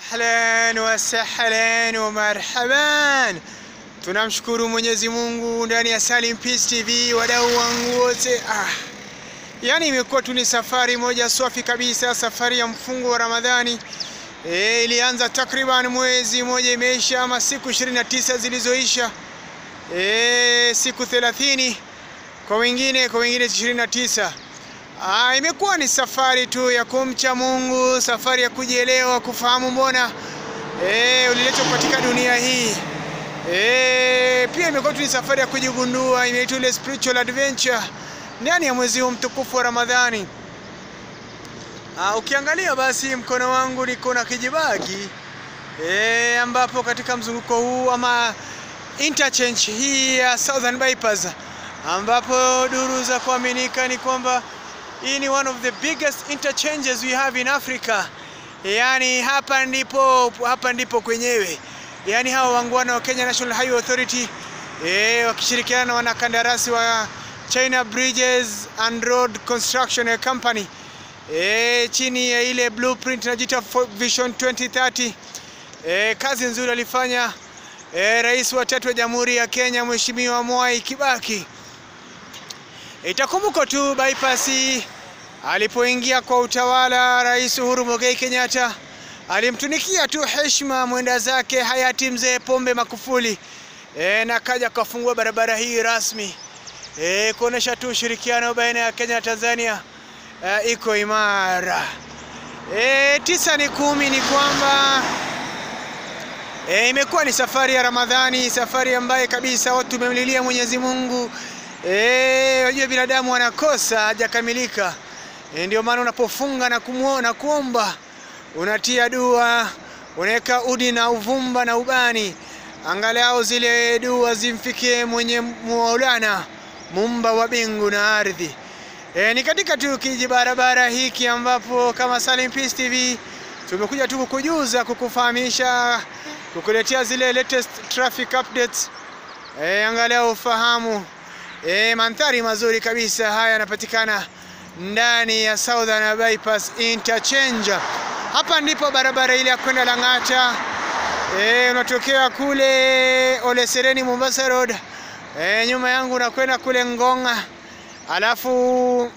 Ahlan wa sahlan wa marhaban. Tunamshukuru Mwenyezi Mungu ndani ya Salim Peace TV, wadau wangu wote. Ah, yaani imekuwa tu ni safari moja swafi kabisa, safari ya mfungo wa Ramadhani. E, ilianza takriban mwezi moja imeisha, ama siku 29 zilizoisha, e, siku 30 kwa wengine, kwa wengine 29. Ah, imekuwa ni safari tu ya kumcha Mungu, safari ya kujielewa, kufahamu mbona eh, uliletwa katika dunia hii. Eh, pia imekuwa tu ni safari ya kujigundua, inaitwa ile spiritual adventure ndani ya mwezi huu mtukufu wa Ramadhani. Ah, ukiangalia basi mkono wangu niko na kijibagi eh, ambapo katika mzunguko huu ama interchange hii ya Southern Bypass ambapo duru za kuaminika ni kwamba hii ni one of the biggest interchanges we have in Africa. Yaani hapa ndipo hapa ndipo kwenyewe. Yaani hawa wangwana wa Kenya National Highway Authority eh, wakishirikiana na wanakandarasi wa China Bridges and Road Construction Company eh, chini ya ile blueprint inajiita Vision 2030. Eh, kazi nzuri alifanya eh, rais wa tatu wa Jamhuri ya Kenya Mheshimiwa Mwai Kibaki. Itakumbuka tu bypass alipoingia kwa utawala, Rais Uhuru Muigai Kenyatta alimtunikia tu heshima mwenda zake hayati mzee Pombe Magufuli e, na kaja kafungua barabara hii rasmi e, kuonesha tu ushirikiano baina ya Kenya na Tanzania e, iko imara. E, tisa ni kumi ni kwamba e, imekuwa ni safari ya Ramadhani, safari ambaye kabisa watu tumemlilia Mwenyezi Mungu Eh, wajua binadamu wanakosa hajakamilika. E, ndio maana unapofunga na kumuona kuomba unatia dua, unaweka udi na uvumba na ubani, angalau zile dua zimfikie mwenye Maulana muumba wa mbingu na ardhi. E, ni katika tu kijibarabara hiki ambapo kama Salim Peace TV tumekuja tu kukujuza, kukufahamisha, kukuletea zile latest traffic updates. E, angalau ufahamu E, mandhari mazuri kabisa haya yanapatikana ndani ya Southern Bypass Interchange. Hapa ndipo barabara ile ya kwenda Lang'ata. E, unatokea kule Ole Sereni Mombasa Road. E, nyuma yangu unakwenda kule Ngonga. Alafu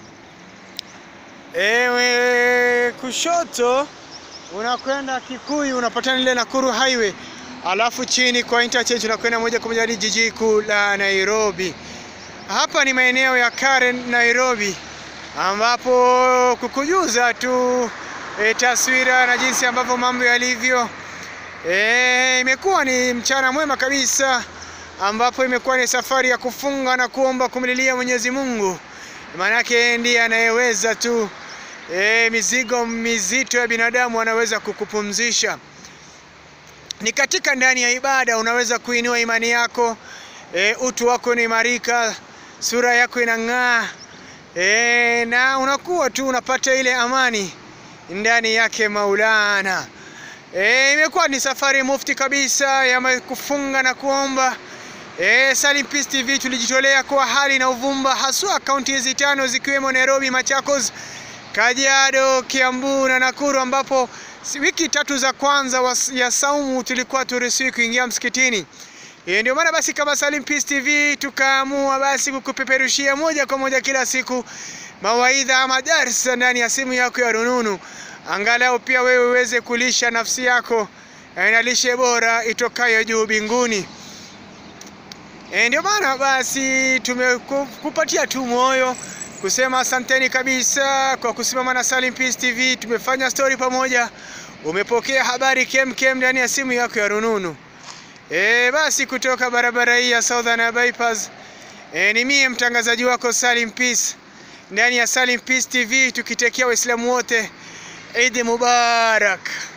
ewe kushoto unakwenda Kikuyu unapatana ile Nakuru Highway. Alafu chini kwa interchange unakwenda moja kwa moja hadi jiji kuu la Nairobi. Hapa ni maeneo ya Karen Nairobi, ambapo kukujuza tu e, taswira na jinsi ambavyo mambo yalivyo. E, imekuwa ni mchana mwema kabisa, ambapo imekuwa ni safari ya kufunga na kuomba kumlilia Mwenyezi Mungu, maanake ndiye anayeweza tu e, mizigo mizito ya binadamu anaweza kukupumzisha. Ni katika ndani ya ibada unaweza kuinua imani yako, e, utu wako unaimarika sura yako inang'aa e, na unakuwa tu unapata ile amani ndani yake Maulana. E, imekuwa ni safari mufti kabisa ya kufunga na kuomba. E, Salim Peace TV tulijitolea kwa hali na uvumba, haswa kaunti hizi tano zikiwemo Nairobi, Machakos, Kajiado, Kiambu na Nakuru, ambapo wiki tatu za kwanza ya saumu tulikuwa turuhusiwi kuingia msikitini. E, ndio maana basi kama Salim Peace TV tukaamua basi kukupeperushia moja kwa moja kila siku mawaidha ama darsa ndani ya simu yako ya rununu, angalau pia wewe uweze kulisha nafsi yako na lishe bora itokayo juu binguni. E, ndio maana basi tumekupatia tu moyo kusema asanteni kabisa kwa kusimama na Salim Peace TV. Tumefanya story pamoja, umepokea habari kemkem ndani ya simu yako ya rununu. E, basi kutoka barabara hii ya Southern Bypass e, ni mie mtangazaji wako Salim Peace ndani ya Salim Peace TV tukitekea Waislamu wote Eid Mubarak.